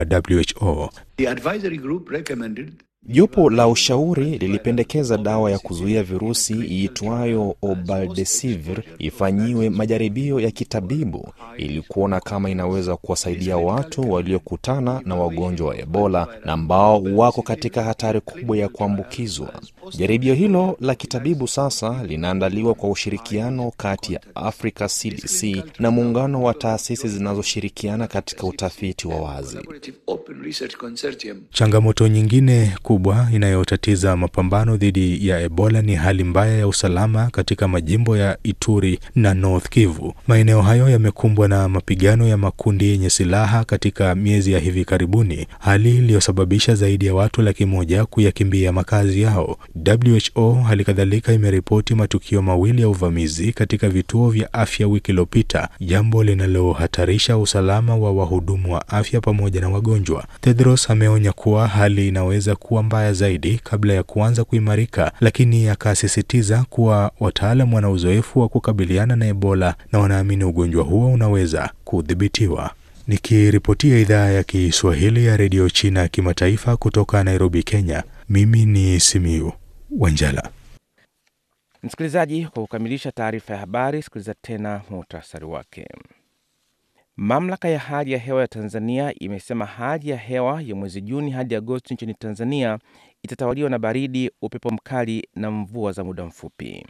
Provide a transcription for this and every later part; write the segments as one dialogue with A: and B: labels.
A: WHO.
B: The advisory group recommended
C: Jopo la ushauri lilipendekeza dawa ya kuzuia virusi iitwayo Obaldesivir ifanyiwe majaribio ya kitabibu ili kuona kama inaweza kuwasaidia watu waliokutana na wagonjwa wa Ebola na ambao wako katika hatari kubwa ya kuambukizwa. Jaribio hilo la kitabibu sasa linaandaliwa kwa ushirikiano kati ya Africa CDC na muungano wa taasisi zinazoshirikiana katika utafiti wa wazi.
B: collaborative open research consortium
A: Changamoto nyingine kubwa inayotatiza mapambano dhidi ya Ebola ni hali mbaya ya usalama katika majimbo ya Ituri na North Kivu. Maeneo hayo yamekumbwa na mapigano ya makundi yenye silaha katika miezi ya hivi karibuni, hali iliyosababisha zaidi ya watu laki moja kuyakimbia makazi yao. WHO hali kadhalika imeripoti matukio mawili ya uvamizi katika vituo vya afya wiki iliyopita, jambo linalohatarisha usalama wa wahudumu wa afya pamoja na wagonjwa. Tedros ameonya kuwa hali inaweza kuwa mbaya zaidi kabla ya kuanza kuimarika, lakini akasisitiza kuwa wataalam wana uzoefu wa kukabiliana na Ebola na wanaamini ugonjwa huo unaweza kudhibitiwa. Nikiripotia idhaa ya Kiswahili ya redio China kimataifa kutoka Nairobi, Kenya, mimi ni Simiu Wanjala.
D: Msikilizaji, kwa kukamilisha taarifa ya habari, sikiliza tena muhtasari wake. Mamlaka ya hali ya hewa ya Tanzania imesema hali ya hewa ya mwezi Juni hadi Agosti nchini Tanzania itatawaliwa na baridi, upepo mkali na mvua za muda mfupi.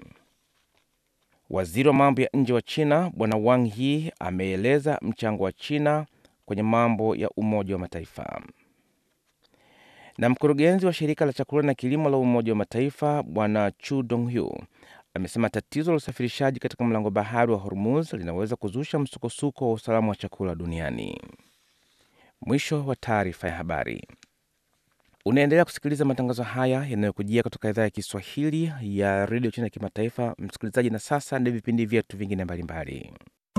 D: Waziri wa mambo ya nje wa China Bwana Wang Yi ameeleza mchango wa China kwenye mambo ya Umoja wa Mataifa. Na mkurugenzi wa shirika la chakula na kilimo la Umoja wa Mataifa Bwana Chu Donghu amesema tatizo la usafirishaji katika mlango bahari wa Hormuz linaweza kuzusha msukosuko wa usalama wa chakula duniani. Mwisho wa taarifa ya habari. Unaendelea kusikiliza matangazo haya yanayokujia kutoka idhaa ya Kiswahili ya redio China ya kimataifa, msikilizaji. Na sasa ndio vipindi vyetu vingine mbalimbali.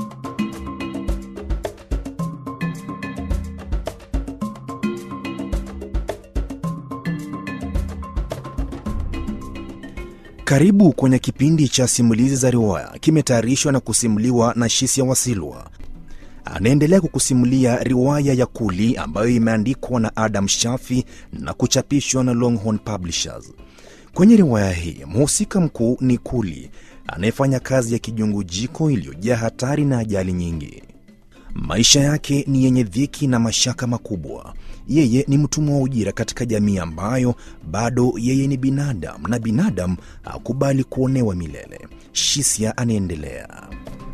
C: Karibu kwenye kipindi cha simulizi za riwaya, kimetayarishwa na kusimuliwa na Shisia Wasilwa. Anaendelea kukusimulia riwaya ya Kuli ambayo imeandikwa na Adam Shafi na kuchapishwa na Longhorn Publishers. Kwenye riwaya hii mhusika mkuu ni Kuli anayefanya kazi ya kijungujiko iliyojaa hatari na ajali nyingi. Maisha yake ni yenye dhiki na mashaka makubwa. Yeye ni mtumwa wa ujira katika jamii ambayo bado yeye ni binadamu na binadamu hakubali kuonewa milele. Shisia anaendelea.